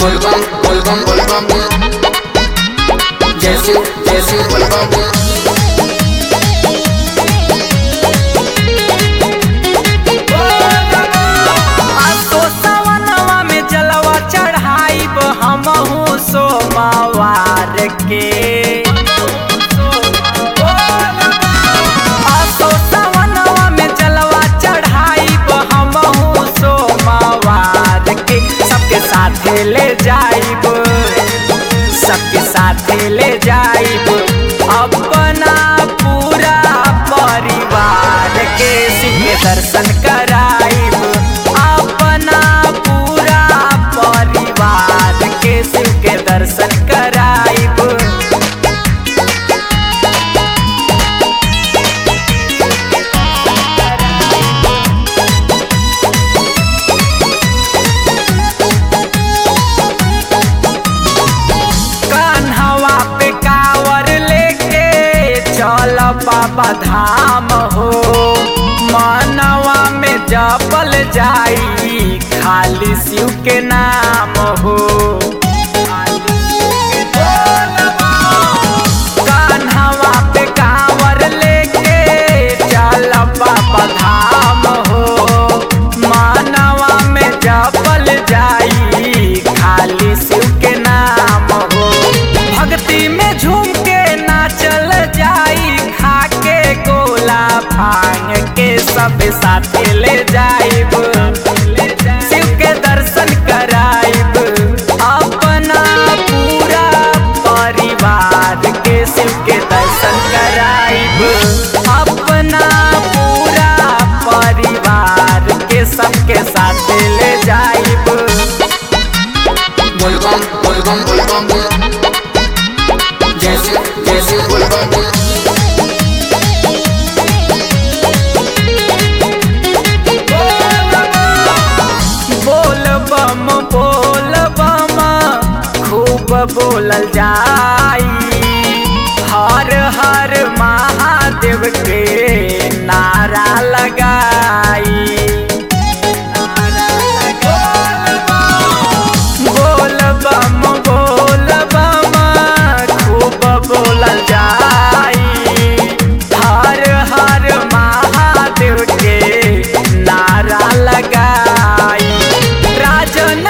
बोलबम बोलबम बोलबम जय शिव जय शिव बोलबम आसो सवनवा में जलवा चढ़ाइब हमहू सोमवार के आसो सवनवा में जलवा चढ़ाइब हमहू सोमवार के सबके साथे ले जाइब सबके साथे ले जाइब अपना पूरा परिवार के शिव के दर्शन कराइब अपना पूरा परिवार के शिव के दर्शन कराइब कान्हवा पे कावर लेके चल बाबा धाम हो मनवा में जपल जाई खाली शिव के नाम हो कान्हवा पे कावर लेके चल बाबा धाम हो मनवा में जपल जाई खाली शिव के नाम हो भक्ति में झूम के नाचल जाई खा के गोला भांग के सब साथे ले जाइब शिव के दर्शन कराइब अपना पूरा परिवार के शिव के दर्शन कराइब अपना पूरा परिवार के सबके साथे ले जाइब बोलबम बोलबम बोलबम जय शिव जय शिव बोलबम बोल बम बोल बम खूब बोलल जाई हर हर महादेव के नारा लगाई बोल बम बोल बम खूब बोलल जाई हर हर महादेव के नारा लगाई राजन